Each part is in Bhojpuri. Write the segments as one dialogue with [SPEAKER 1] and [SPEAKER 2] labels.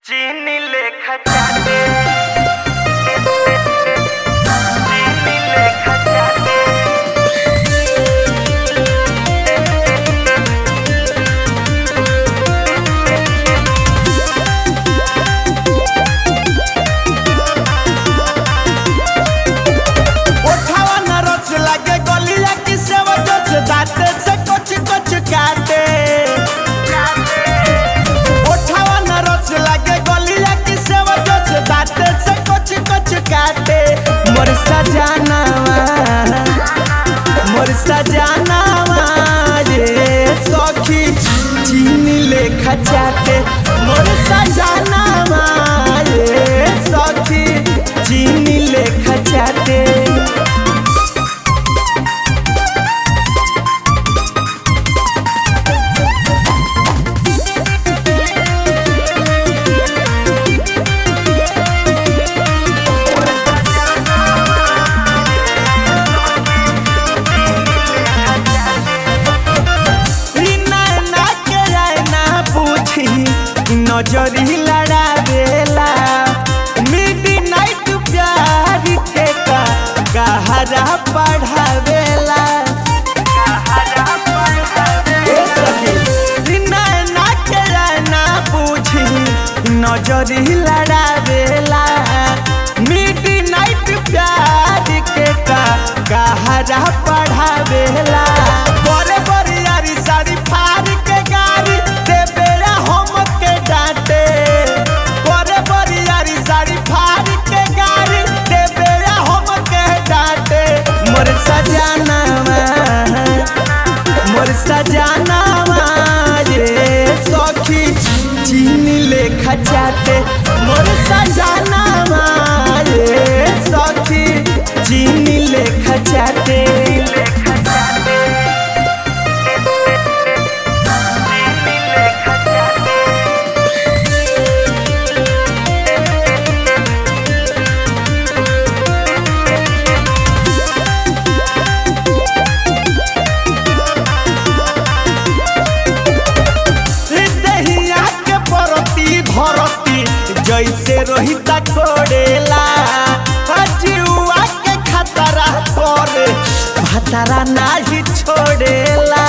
[SPEAKER 1] चीनी लेखा चाटे चीनी लेखा चाटे
[SPEAKER 2] ओठावा न रस लागे गलिया की सेवा जस दाते से कुछ कुछ काटे ओठावा न रस लागे गलिया की सेवा जस दाते से कुछ कुछ काटे मोर सजनावा मोर सजनावा ये सखी चीनी लेखा चाटे मोर सजनावा ये सखी चीनी लेखा चाटे रीना ना के जाए ना पूछी नजरी लड़ा देला मिडनाइट प्यार के का गहरा पढ़ावेला ए सखी, रीना ना के जाए ना पूछी नजरी लड़ा देला मिडनाइट प्यार के का गहरा पढ़ावेला बड़े बड़े यारी सारी फाड़ के गाड़ी दे बेरा हम के डांटे बड़े बड़े यारी सारी फाड़ के गाड़ी दे बेरा हम के डांटे मोर सजनावा मोर सजनावा ये सखी चीनी लेखा चाटे मोर सजनावा ये सखी चीनी लेखा चाटे
[SPEAKER 1] लेखा चाटे चीनी लेखा चाटे
[SPEAKER 2] दहिया के परती धरती जैसे रोहिता कोड़ेला जुआ के खतरा करे भतरा नाही छोड़ेला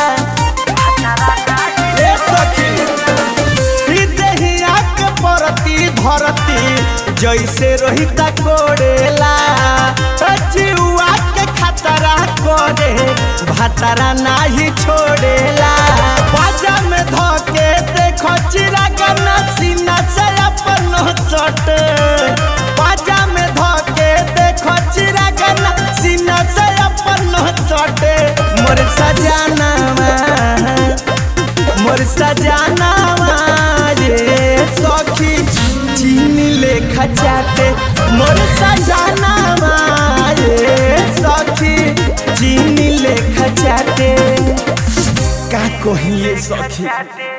[SPEAKER 2] ए सखी ई दहिया के परती धरती जैसे रोहिता कोड़ेला जुआ के खतरा करे भतरा नाही छोड़ेला बाजा में धोके देखो चिरागन सीना से अपन सट बाजा में धोके देखो चिरागन सीना से अपन सट मोर सजनावा मोर सजनावा ये सखी चीनी लेखा चाटे मोर सजनावा ये सखी चीनी लेखा चाटे का कहिए सखी
[SPEAKER 1] चाटे